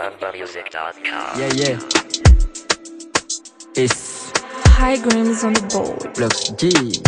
AloveMusic.com. Yeah, yeah. It's High Grams on the board. Blocks G.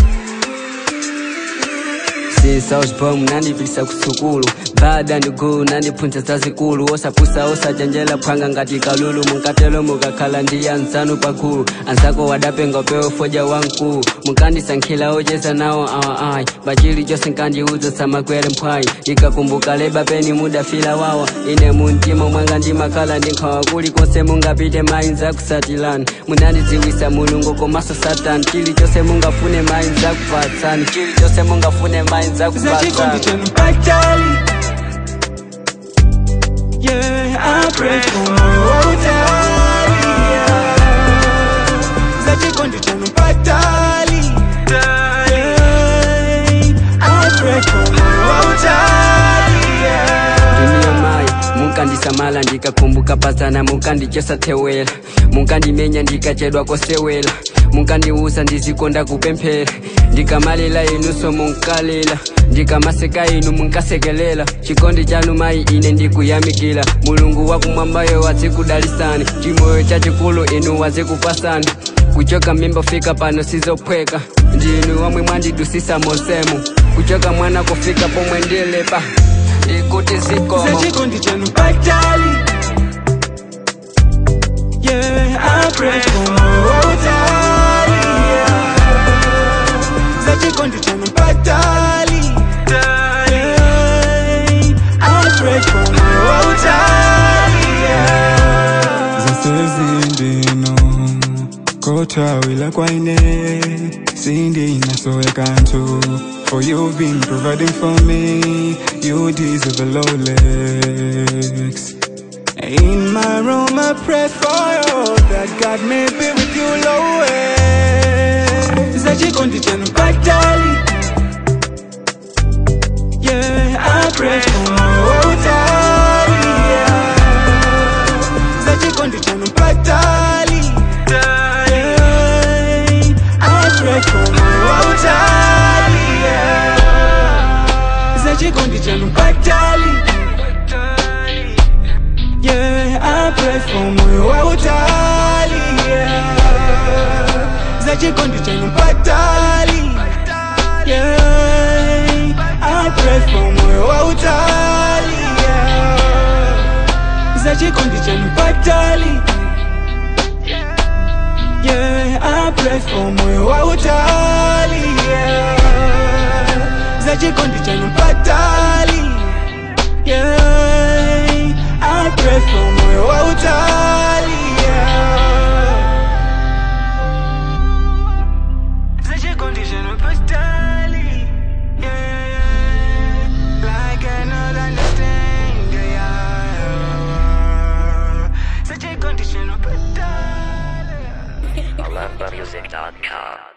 sinsauspom nandipitisa kusukulu bada ndigulu nandiphunza zazikulu osapusa osajanjela phwanga ngati kalulu munkatelo mukakhala ndi anzanu pagulu anzako wadapenga upewo foja wankulu munkandisankhila ocheza nawo awa ayi pachili chose nkandiudza samakwere mphwayi ndikakumbuka leba peni mudafila wawa ine muntima mwanga ndimakhala ndinkhawa kulikonse mungapite mayi nzakusatilani munandidziwisa mulungu komanso satani chilichonse mungafune mayi nzakupatsani chilichonse mungafune mayi zachikondi nzakupatsani chanu patali Yeah, I pray for moyo wa utali yeah. Zachikondi chanu patali Yeah, I pray for moyo wa utali yeah. ndiniyo mayi munkandisamala ndikakumbuka pazana munkandichesa thewela munkandimenya ndikachedwa kosewela munkandiuza ndizikonda kupemphera ndikamalila inunso munkalila ndikamaseka inu munkasekelela chikondi chanu mayi ine ndikuyamikila mulungu wakumwambayo wazikudalisani chimoyo chachikulu inu wazikupasani kuchoka mimba fika pano sizophweka ndinu womwe mwandidusisa mosemu kuchoka mwana kufika pomwe ndilepa ndikuti zikomo Zachikondi chanu patali Yeah, I pray for moyo wa utali yeah. Zachikondi chanu patali Yeah, I pray for moyo wa utali yeah. zasezindino kotawila kwaine sindinasowekantu for you've been providing for me you deserve a Rolex in my room I pray for you that God may be with you always Zachikondi chanu patali Yeah, I pray for moyo wa utali yeah. Zachikondi chanu patali Yeah, I pray for moyo wa utali yeah. Zachikondi chanu patali Yeah, I pray for moyo wa utali yeah. Zachikondi chanu patali Yeah, I pray for moyo wa utali yeah. Zachikondi chanu patali Yeah, I pray for moyo wa utali yeah. Zachikondi chanu patali Yeah, I pray for moyo wa utali yeah. Zachikondi chanu patali Yeah, yeah, like I not understand yeah. Zachikondi chanu patali AloveMusic.com.